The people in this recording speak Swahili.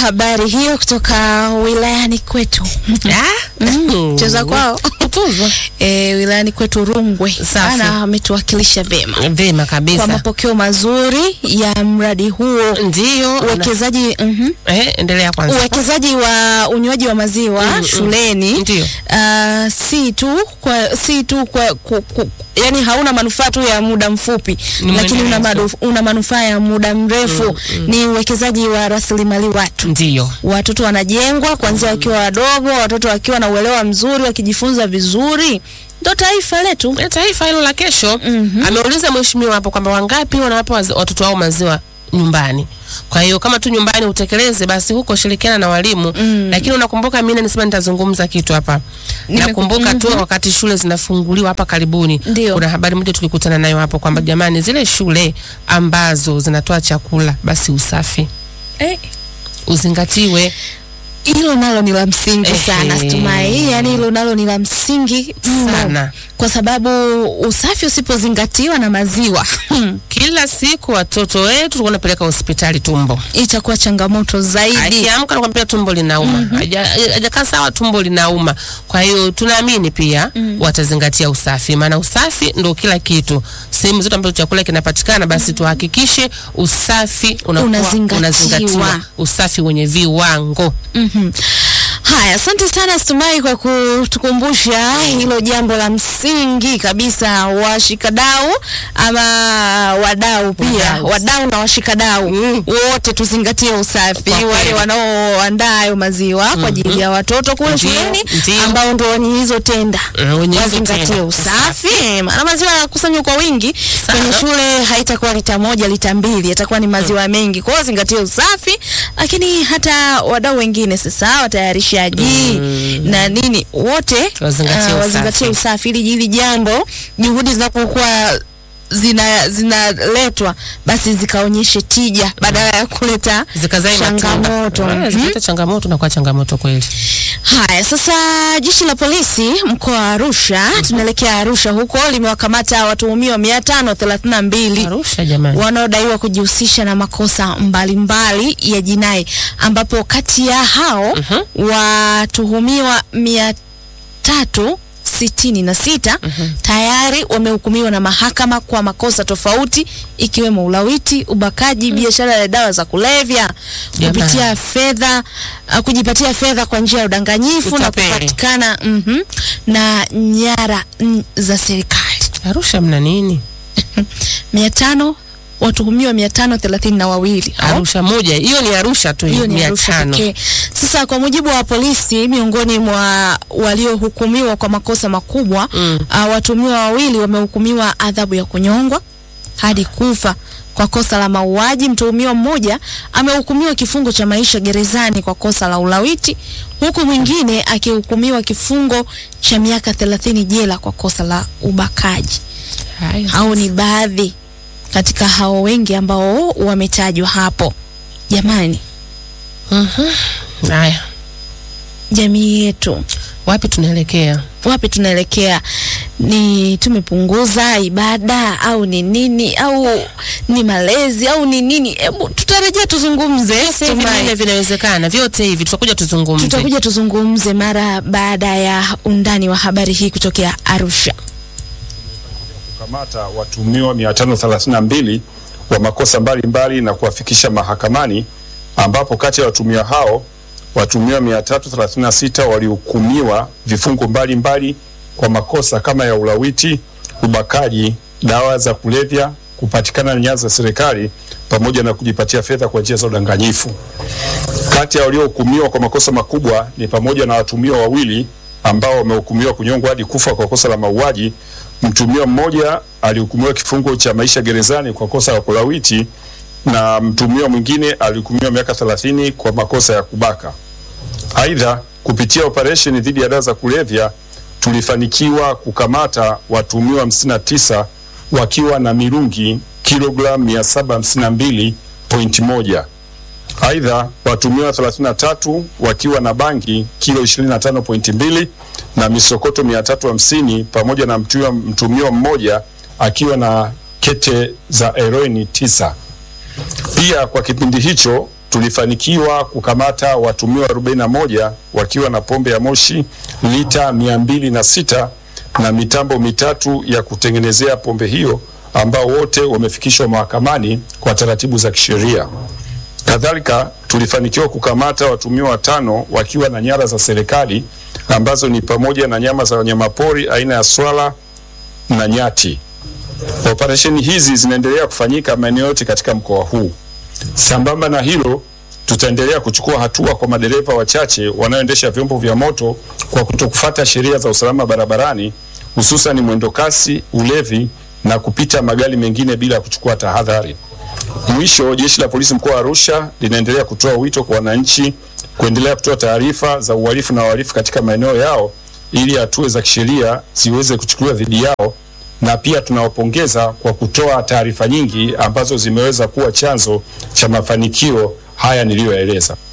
habari hiyo kutoka wilayani kwetu Mm. cheza kwao Kutuzwa. e, wilayani kwetu Rungwe Safi. ana ametuwakilisha vyema Vema kwa kabisa. mapokeo mazuri ya mradi huo Ndio. na- uwekezaji mhm. Eh, endelea kwanza. uwekezaji wa unywaji wa maziwa Mm, mm. shuleni Ndio. ah, si tu kwa si tu kwa ku, ku, yani hauna manufaa tu ya muda mfupi Ni lakini una, mwendelezo. madu, una manufaa ya muda mrefu ni uwekezaji wa rasilimali watu Ndio. watoto wanajengwa kuanzia wakiwa wadogo watoto wakiwa na uelewa mzuri wakijifunza vizuri ndo taifa letu Eh, Taifa hilo la kesho. Mhm. Ameuliza mheshimiwa hapo kwamba wangapi wanawapa waz- watoto wao maziwa nyumbani. Kwa hiyo kama tu nyumbani utekeleze basi huko shirikiana na walimu. Mm. Lakini unakumbuka mimi nisema nitazungumza kitu hapa. Nimeku- Nakumbuka tu wakati shule zinafunguliwa hapa karibuni. Ndio. Kuna habari moja tulikutana nayo hapo kwamba jamani zile shule ambazo zinatoa chakula basi usafi eh, uzingatiwe. hilo nalo ni la msingi Ehe. sana Stumai, yani hilo nalo ni la msingi mno. Sana. kwa sababu usafi usipozingatiwa na maziwa Kila siku watoto wetu wanapeleka hospitali tumbo. itakuwa changamoto zaidi. Akiamka nakwambia tumbo linauma. Haja- Hajakaa sawa tumbo linauma. Kwa hiyo tunaamini pia watazingatia usafi. Maana usafi ndo kila kitu. Sehemu zote ambazo chakula kinapatikana basi tuhakikishe usafi unakuwa Unazingatiwa. unazingatiwa. Usafi wenye viwango. Mhm. Haya, asante sana Stumai kwa kutukumbusha hilo jambo la msingi kabisa. Washikadau ama wadau pia, Wadau. wadau na washikadau Mm. wote tuzingatie usafi. Kwa kweli. Wale wanaoandaa hayo maziwa kwa ajili ya watoto kule Ndio, shuleni ndio. ambao ndio wenye hizo tenda Mm, wenye hizo wazingatie tenda. usafi, maana maziwa yanakusanywa kwa wingi Sana. kwenye shule, haitakuwa lita moja lita mbili, yatakuwa ni maziwa mengi. Kwa hiyo zingatie usafi, lakini hata wadau wengine sasa, watayarishaji na nini, wote Wazingatie ah, wazingatie usafi. usafi ili hili jambo, juhudi zinapokuwa zina zinaletwa basi zikaonyeshe tija badala ya kuleta Zikazae matunda. changamoto. Eh, Mhm. zikileta changamoto na kwa changamoto kweli. Haya, sasa jeshi la polisi mkoa wa Arusha, tunaelekea Arusha huko, limewakamata watuhumiwa mia tano thelathini na mbili Arusha jamani. wanaodaiwa kujihusisha na makosa mbalimbali ya jinai, ambapo kati ya hao watuhumiwa mia tatu sitini na sita tayari wamehukumiwa na mahakama kwa makosa tofauti ikiwemo ulawiti, ubakaji, biashara ya dawa za kulevya, Jamani. kupitia fedha, uh, kujipatia fedha kwa njia ya udanganyifu na Utapeli. kupatikana mhm, na nyara mm, za serikali. Arusha mna nini? mia tano watuhumiwa mia tano thelathini na wawili Arusha moja. Hiyo ni Arusha tu hiyo ni mia Arusha tano. pekee. Sasa kwa mujibu wa polisi, miongoni mwa waliohukumiwa kwa makosa makubwa Mm. uh, watuhumiwa wawili wamehukumiwa adhabu ya kunyongwa hadi kufa kwa kosa la mauaji. Mtuhumiwa mmoja amehukumiwa kifungo cha maisha gerezani kwa kosa la ulawiti, huku mwingine akihukumiwa kifungo cha miaka thelathini jela kwa kosa la ubakaji. Haya. Hao ni baadhi katika hao wengi ambao wametajwa hapo. Jamani, Haya. jamii yetu Wapi tunaelekea? wapi tunaelekea? Ni tumepunguza ibada au ni nini au ni malezi au ni nini? Hebu tutarejea tuzungumze, Sasa hivi Tumai. vile vinawezekana vyote hivi, tutakuja tuzungumze. tutakuja tuzungumze mara baada ya undani wa habari hii kutokea Arusha. kukamata watuhumiwa 532 wa makosa mbalimbali na kuwafikisha mahakamani ambapo kati ya watuhumiwa hao watuhumiwa 336 walihukumiwa vifungo mbalimbali kwa makosa kama ya ulawiti, ubakaji, dawa za kulevya, kupatikana na nyanza za serikali pamoja na kujipatia fedha kwa njia za udanganyifu. Kati ya waliohukumiwa kwa makosa makubwa ni pamoja na watuhumiwa wawili ambao wamehukumiwa kunyongwa hadi kufa kwa kosa la mauaji. Mtuhumiwa mmoja alihukumiwa kifungo cha maisha gerezani kwa kosa la kulawiti na mtuhumiwa mwingine alihukumiwa miaka 30 kwa makosa ya kubaka. Aidha, kupitia operesheni dhidi ya dawa za kulevya tulifanikiwa kukamata watuhumiwa 59 wakiwa na mirungi kilogramu 752.1. Aidha, watuhumiwa 33 wakiwa na bangi kilo 25.2 na misokoto 350 pamoja na mtuhumiwa mtuhumiwa mmoja akiwa na kete za heroini tisa. Pia kwa kipindi hicho tulifanikiwa kukamata watumiwa 41 wakiwa na pombe ya moshi lita mia mbili na sita na mitambo mitatu ya kutengenezea pombe hiyo ambao wote wamefikishwa mahakamani kwa taratibu za kisheria. Kadhalika tulifanikiwa kukamata watumiwa watano wakiwa na nyara za serikali ambazo ni pamoja na nyama za wanyamapori aina ya swala na nyati. Operesheni hizi zinaendelea kufanyika maeneo yote katika mkoa huu. Sambamba na hilo, tutaendelea kuchukua hatua kwa madereva wachache wanaoendesha vyombo vya moto kwa kutokufuata sheria za usalama barabarani, hususan mwendo kasi, ulevi na kupita magari mengine bila kuchukua tahadhari. Mwisho, jeshi la polisi mkoa wa Arusha linaendelea kutoa wito kwa wananchi kuendelea kutoa taarifa za uhalifu na wahalifu katika maeneo yao ili hatua za kisheria ziweze kuchukuliwa dhidi yao, na pia tunawapongeza kwa kutoa taarifa nyingi ambazo zimeweza kuwa chanzo cha mafanikio haya niliyoyaeleza.